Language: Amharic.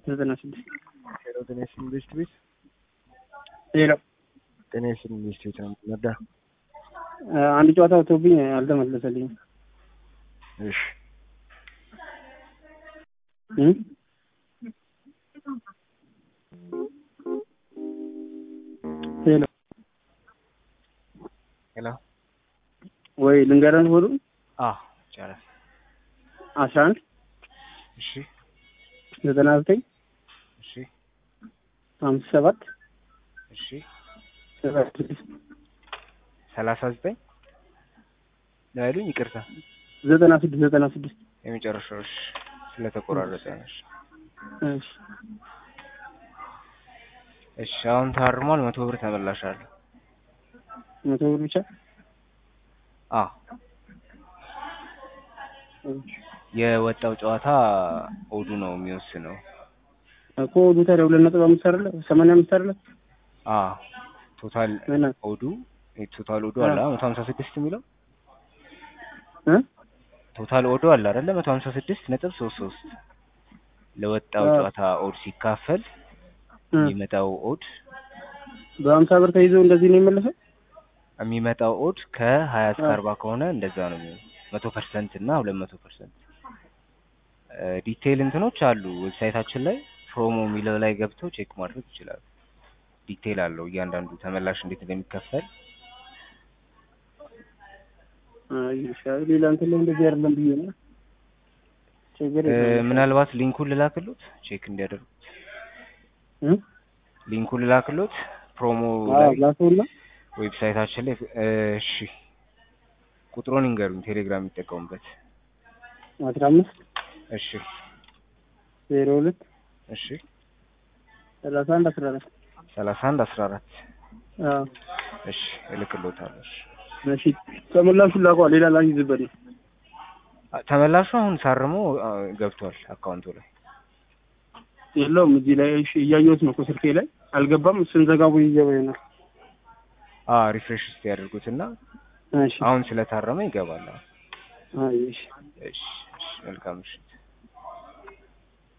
ዘጠና ስድስት ሄሎ ጤና ይስጥልኝ ቤስት ቤት ሄሎ ጤና ይስጥልኝ ቤስት ቤት ነው የምትነዳ? አንድ ጨዋታ ወጥቶብኝ አልተመለሰልኝም። እሺ እም? ሄሎ ሄሎ ወይ ልንገረን ሆዱ አዎ ይቻላል። አስራ አንድ እሺ ዘጠና ዘጠኝ እሺ አምስት ሰባት እሺ ሰባ ስድስት ሰላሳ ዘጠኝ ነው ያሉኝ። ይቅርታ ዘጠና ስድስት ዘጠና ስድስት የመጨረሻው እሺ፣ ስለተቆራረጠ ነው። እሺ እሺ እሺ አሁን ታርሟል። መቶ ብር ተመላሻለሁ። መቶ ብር ብቻ አ የወጣው ጨዋታ ኦዱ ነው የሚወስነው። እኮ ወዱ ታዲያ ሁለት ነጥብ አምስት አይደለ ሰማንያ አምስት አይደለ አ ቶታል እና ኦዱ ቶታል ኦዱ አለ መቶ ሀምሳ ስድስት የሚለው እ ቶታል ኦዱ አለ አይደለ መቶ ሀምሳ ስድስት ነጥብ ሶስት ሶስት ለወጣው አዎ። ጨዋታ ኦድ ሲካፈል እ የሚመጣው ኦድ በሀምሳ ብር ተይዞ እንደዚህ ነው የመለሰው የሚመጣው ኦድ ከሀያ እስከ አዎ። አርባ ከሆነ እንደዛ ነው የሚሆነው። መቶ ፐርሰንት እና ሁለት መቶ ፐርሰንት ዲቴይል እንትኖች አሉ ዌብሳይታችን ላይ ፕሮሞ የሚለው ላይ ገብተው ቼክ ማድረግ ይችላሉ። ዲቴይል አለው እያንዳንዱ ተመላሽ እንዴት እንደሚከፈል አይ ይሻላል። ሌላ እንትን ላይ እንደዚህ አይደለም ብዬ ነው ችግር እ፣ የለውም። ምናልባት ሊንኩን ልላክሎት ቼክ እንዲያደርጉት እ? ሊንኩን ልላክሎት ፕሮሞ አዎ ላይ ላከውና ዌብሳይታችን ላይ እ፣ እሺ ቁጥሩን ይንገሩኝ ቴሌግራም የሚጠቀሙበት አስራ አምስት እሺ ዜሮ ሁለት እሺ ሰላሳ አንድ አስራ አራት ሰላሳ አንድ አስራ አራት አዎ እሺ እልክሎታለሁ እሺ እሺ ተመላሹን ላከዋ ሌላ ላይዝበት ነው አ- ተመላሹ አሁን ሳርሞ አ፣ ገብቷል አካውንቱ ላይ የለውም እዚህ ላይ እሺ እያየሁት ነው እኮ ስልኬ ላይ አልገባም ስንዘጋቡ ይገባ ይሆናል አ ሪፍሬሽ እስቲ ያድርጉትና እሺ አሁን ስለታረመ ይገባል አሁን። አይ እሺ እሺ እሺ መልካም እሺ